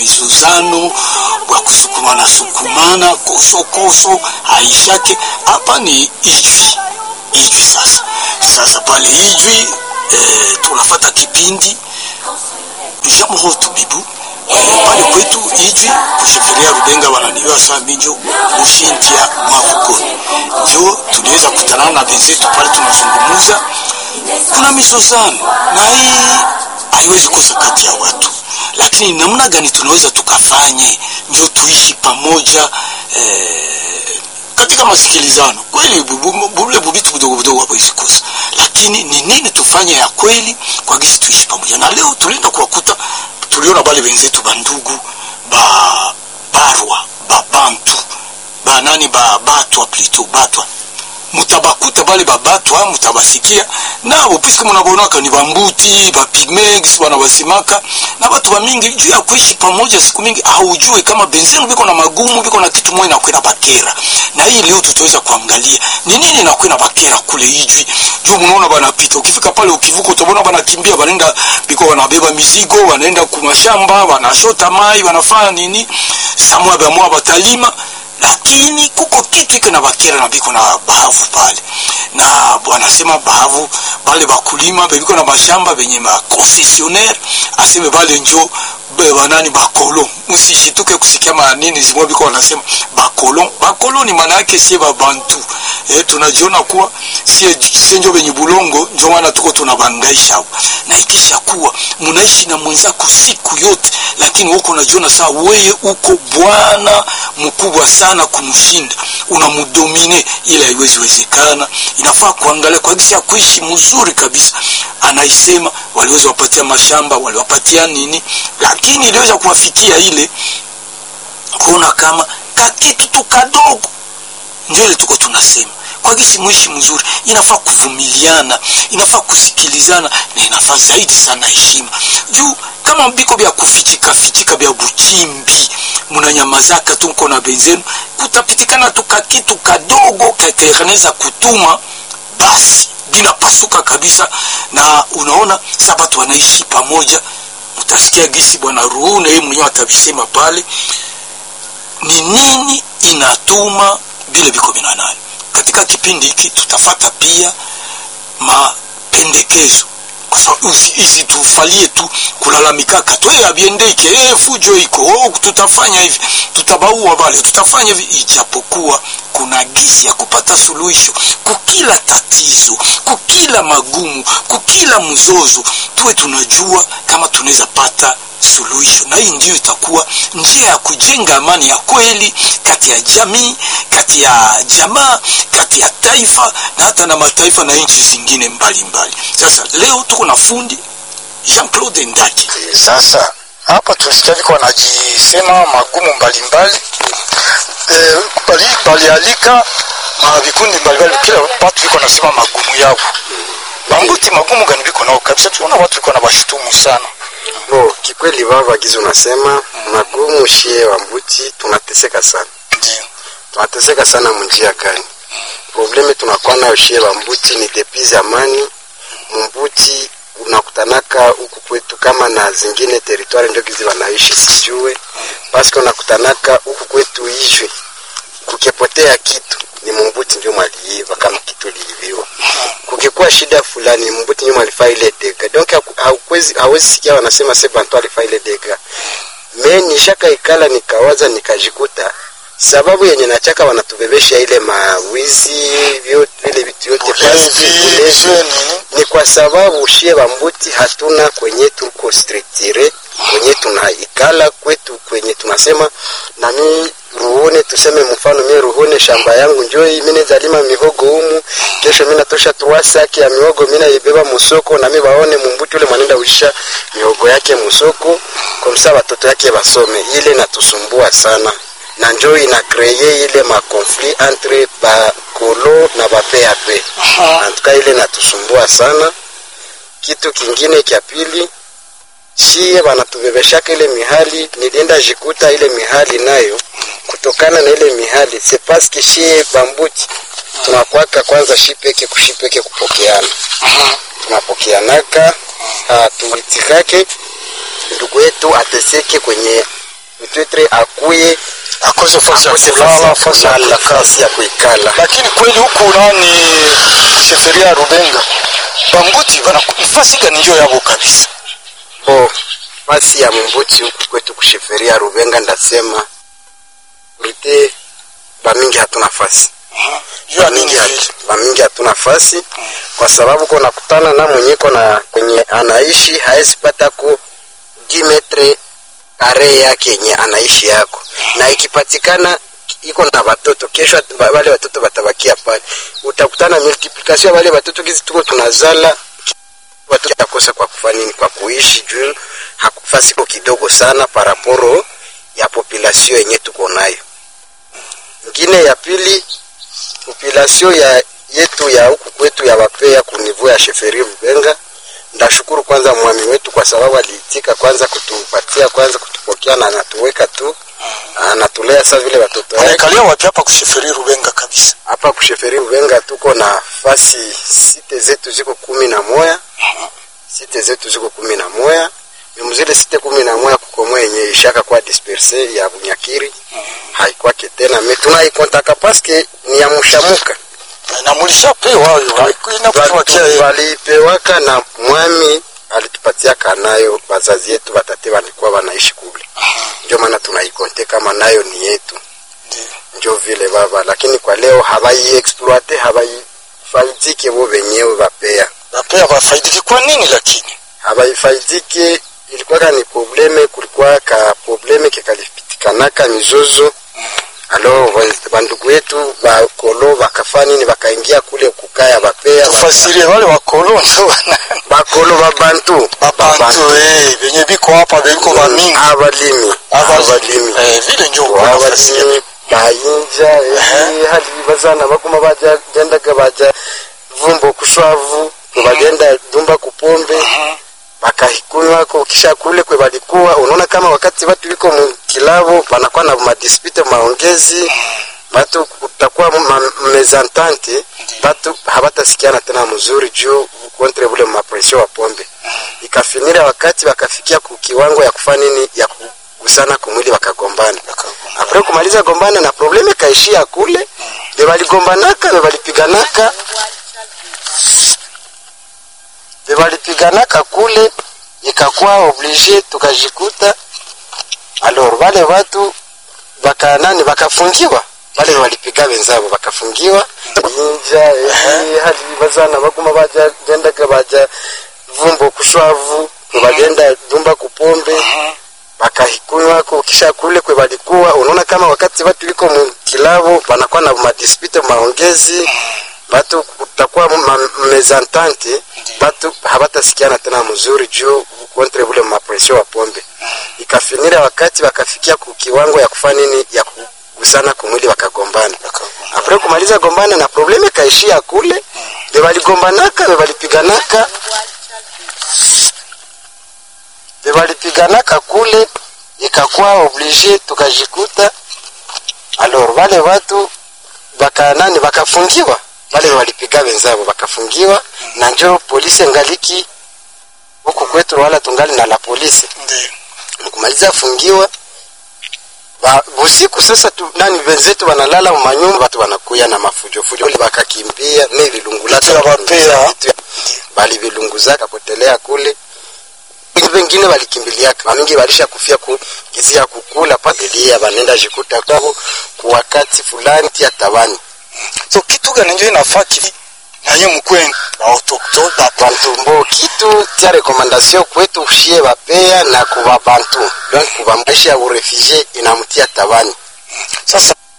mizozano wa kusukumana sukumana kosokoso haishake hapa ni ijwi ijwi sasa sasa pale ijwi eh, tunafata kipindi jamrotu bibu eh, pale kwetu ijwi kusheferia rubenga wananiwa saa minjo mushintia mavukoni njo tuliweza kutanana na benzetu pale tunazungumuza kuna mizozano na hii haiwezi kosa kati ya watu lakini namna gani tunaweza tukafanye ndio tuishi pamoja eh, katika masikilizano kweli bule bubitu budogo budogo hawezi kosa lakini ni nini tufanye ya kweli kwa gisi tuishi pamoja na leo tulienda kuwakuta tuliona bale wenzetu bandugu ba barwa babantu banani ba batwa plito batwa mutabakuta bale babatwa mutabasikia nabo piske munabonaka ni bambuti bapigmex banabasimaka na batu bamingi juu ya kuishi pamoja siku mingi haujue kama benzenu biko na magumu biko na kitu moja nakwena bakera na hii leo tutaweza kuangalia ni nini nakwena bakera kule ijwi juu munaona banapita ukifika pale ukivuka utabona banakimbia banaenda biko wanabeba mizigo wanaenda kumashamba wanashota mai wanafanya nini samwa bamwa batalima lakini kuko kitu iko na bakera na biko na bahavu pale na wanasema bahavu bale bakulima bebiko na mashamba benye makoncesionaire aseme bale njo banani bakolon usishituke kusikia manini zimwa biko wanasema bakolon bakolon ni maana yake sie babantu eh, tunajiona kuwa sie, sie njo benye bulongo njo maana tuko tunabangaisha hapo na ikisha kuwa munaishi na mwenzako siku yote lakini huko unajiona saa weye uko bwana mkubwa sana kumshinda unamudomine ile haiwezi wezekana inafaa kuangalia kwa gisi ya kuishi mzuri kabisa anaisema waliweza wapatia mashamba waliwapatia nini lakini iliweza kuwafikia ile kuona kama kakitu tu kadogo ndio ile tuko tunasema kwa gisi mwishi mzuri inafaa kuvumiliana inafaa kusikilizana na inafaa zaidi sana heshima juu kama biko vya kufichika fichika vya buchimbi munanyamazaka tu mko na benzenu kutapitikana tu kakitu kadogo kakeneza kutuma basi binapasuka kabisa na unaona sa batu wanaishi pamoja utasikia gisi bwana ruhuna yeye mwenyewe atavisema pale ni nini inatuma vile viko vinanani katika kipindi hiki tutafata pia mapendekezo kwa sababu isitufalie tu kulalamikaka tu hey, abiendeke hey, fujo iko oh, tutafanya hivi tutabaua vale tutafanya hivi ijapokuwa kuna gisi ya kupata suluhisho kukila tatizo kukila magumu kukila mzozo tuwe tunajua kama tunaweza pata suluhisho na hii ndiyo itakuwa njia ya kujenga amani ya kweli kati ya jamii kati ya jamaa kati ya taifa na hata na mataifa na nchi zingine mbalimbali mbali. sasa leo tuko na fundi jean claude ndaki sasa hapa tulisikia viko wanajisema magumu mbalimbali e, bali, balialika ma vikundi mbalimbali kila watu viko nasema magumu yao bambuti magumu gani viko nao kabisa tunaona watu viko na washutumu sana Bo, kikweli baba gizi unasema magumu shie wa mbuti tunateseka sana. ndio Tunateseka sana munjia gani? Probleme tunakuwa nayo shie wa mbuti ni depuis zamani. Mbuti unakutanaka huku kwetu kama na zingine teritwari ndio gizi wanaishi sijue. Paske unakutanaka huku kwetu ijwe. Kukipotea kitu ni mumbuti ndio mwaliiva kama kitu liiviwa. Kukikuwa shida fulani mbuti ndio mwalifaa ile dega. Donc hauwezi hawezi sikia wanasema se bantu alifaa ile dega. Me nishaka ikala nikawaza nikajikuta sababu yenye nachaka wanatubebesha ile mawizi vyote vile vitu yote pasi ulevi ni kwa sababu shie bambuti hatuna kwenye tuko structure kwenye tunaikala kwetu kwenye tunasema nami ruhone tuseme mfano mie ruhone shamba yangu njoi mine zalima mihogo humu kesho mina tosha tuwasaki ya mihogo mina ibeba musoko nami baone mumbuti ule mwanenda uisha mihogo yake musoko kwa msa watoto yake basome ile natusumbua sana na njo ina kreye ile makonflit entre bakolo na bapap antuka ile natusumbua sana kitu kingine kya pili shie banatubebeshaka ile mihali nilienda jikuta ile mihali nayo kutokana na ile mihali se paske shie bambuti tunakwaka kwanza shipeke kushipeke kupokeana tunapokeanaka hatuitikake ndugu yetu ateseke kwenye peut-être akuye akose fasi ya akose kulala fasi fasi ya ya kulala kuikala fasi ya kuikala lakini kweli huku nani sheferia ya rubenga bambuti bana nafasi gani njo yabo kabisa bo fasi ya mumbuti huku kwetu kusheferia rubenga ndasema rite bamingi hatuna fasi juu ya nini Bamingi vile hatu- bamingi hatuna fasi kwa sababu ko nakutana na mwenyeko na kwenye anaishi haezi pata ku 10 metre kare yake yenye anaishi yako na ikipatikana iko na watoto kesho at- ba- wale watoto watabakia pale utakutana multiplication ya wale watoto kizi tuko tunazala watoto yakosa kwa kufanya nini kwa kuishi juu hakufasi ko kidogo sana paraporo ya population yenye tuko nayo ngine ya pili population ya yetu ya huku kwetu ya wapea kunivu ya sheferi Rubenga. Ndashukuru kwanza mwami wetu kwa sababu aliitika kwanza kutupatia kwanza kutupokea na anatuweka tu anatulea saa vile watoto wake. wanaikalia wapi hapa kusheferia rubenga kabisa Hapa kusheferi Rubenga tuko na fasi site zetu ziko kumi na moya site zetu ziko kumi na moya mzile site kumi na moya kukomoa yenye ishaka kwa disperse ya Bunyakiri haikwake tena me tunaikontaka paske ni ya mushamuka na mulishapewa inakutuwakia yeye walipewaka na mwami alitupatia kanayo wazazi yetu watate walikuwa wanaishi kule ndio maana tunaikonte kama nayo ni yetu ndio vile baba lakini kwa leo habaiexploite habaifaidike bo wenyewe wapea napea wafaidiki kwa nini lakini habaifaidike ilikuwaka ni probleme kulikuwa ka probleme kekalipitikanaka mizozo alo bandugu wetu bakolo bakafa nini bakaingia kule kukaya bapea ba- tufasirie wale wakolo njo wana bakolo babantu babantu eh benye biko hapa beliko bamingi abalimi abalimi eh vile njo uko nafasi ya abalimi bayinja eh, hali bazana baguma baja gendaga baja vumbo kushwavu kwe bagenda dumba kupombe bakahikunywa ko kisha kule kwe balikuwa unaona kama wakati watu wiko mukilabo banakuwa na madispute maongezi batu kutakuwa ma- mezantante batu habatasikiana tena mzuri juu kontre bule mapresio wa pombe ikafinira wakati wakafikia ku kiwango ya kufanya nini ya kugusana kumwili wakagombana apre kumaliza gombana na probleme kaishia kule be baligombanaka be balipiganaka be balipiganaka kule ikakuwa oblige tukajikuta alors wale watu baka nani bakafungiwa wale walipiga wenzabo bakafungiwa inja eh, hali bazana baguma baja gendaga baja vumbo kushwavu kwe bagenda dumba kupombe bakahikunywa ko kisha kule kwe balikuwa unaona kama wakati watu wiko mukilabo banakuwa na madispute maongezi batu kutakuwa ma- mezantante batu habatasikiana tena mzuri juu kontre bule mapresio wa pombe ikafinira wakati wakafikia ku kiwango ya kufanya nini ya kugusana kumwili wakagombana apre kumaliza gombana na probleme kaishia kule be baligombanaka be balipiganaka be balipiganaka kule ikakuwa oblige tukajikuta alors wale watu baka nani bakafungiwa wale walipiga wenzabo bakafungiwa na njo polisi ngaliki huku kwetu wala tungali na la polisi ndio kumaliza fungiwa ba, usiku sasa tu, nani wenzetu wanalala manyumba watu wanakuya na mafujo fujo Wale bakakimbia ne vilungulaka Vitu ya bapea. Vitu ya- bali vilunguzaka potelea kule wengine walikimbiliaka wamingi walisha kufia ku gizi ya kukula patelia banenda jikuta kwao kwa wakati fulani tia tabani so kitu gani njo inafaa kivi naye mkwenu ba autochtone ba bantu kitu tia rekomandasio kwetu shie bapea na kuba bantu donc kuba maisha ya urefugie inamtia tabani sasa